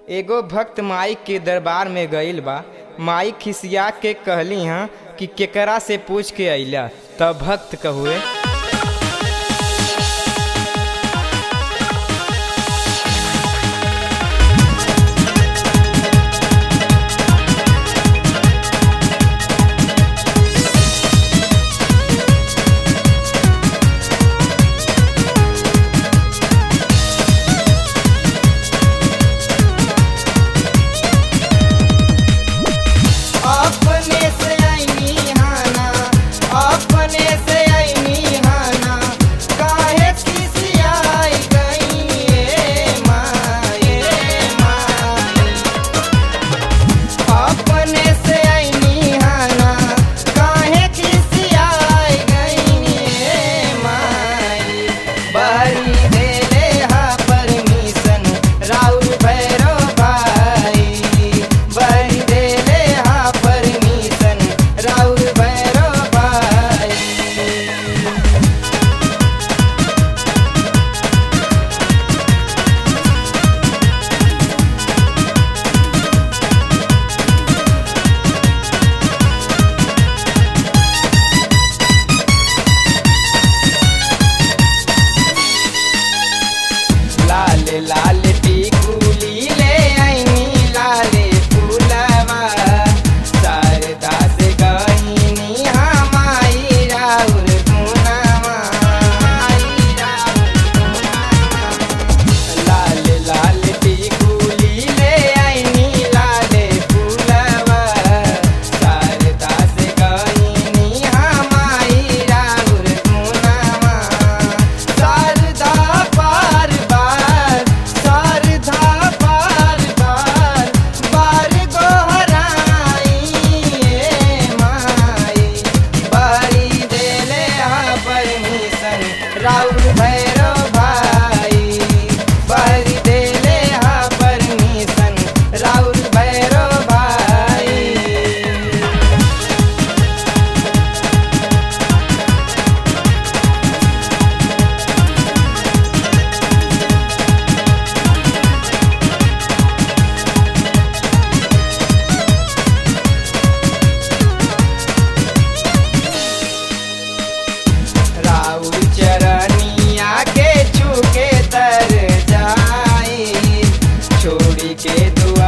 एगो भक्त माई के दरबार में गईल बा माई खिसिया के कहली हाँ कि केकरा से पूछ के अइला तब भक्त कहुए अपने से आईनी हाना अपने से आईनी हाना काहे खिसियाई गई ए माए माए अपने से आईनी हाना काहे खिसियाई गई ए माए बहरी देले हा परमिशन राउर भैरो भाई बहरी देले हा परमिशन राउर भैरो भाई लाल लाल टिकुली ले आईनी लाले फूलवा शारदा से गईनी हमाई राउर गुनावा माई राउर गुनावा। लाल लाल टिकुली ले आईनी लाले फूलवा शारदा से गईनी हमाई राउर गुनावा शारदा बार बार शारदा बार बार बार गोहराई ए माई बारी देले हा परमिशन राउर भैरो भाई बारी देले हा परमिशन राउर भैरो भाई राउर चरनिया के छूके तर जाई छोड़ी के दुआ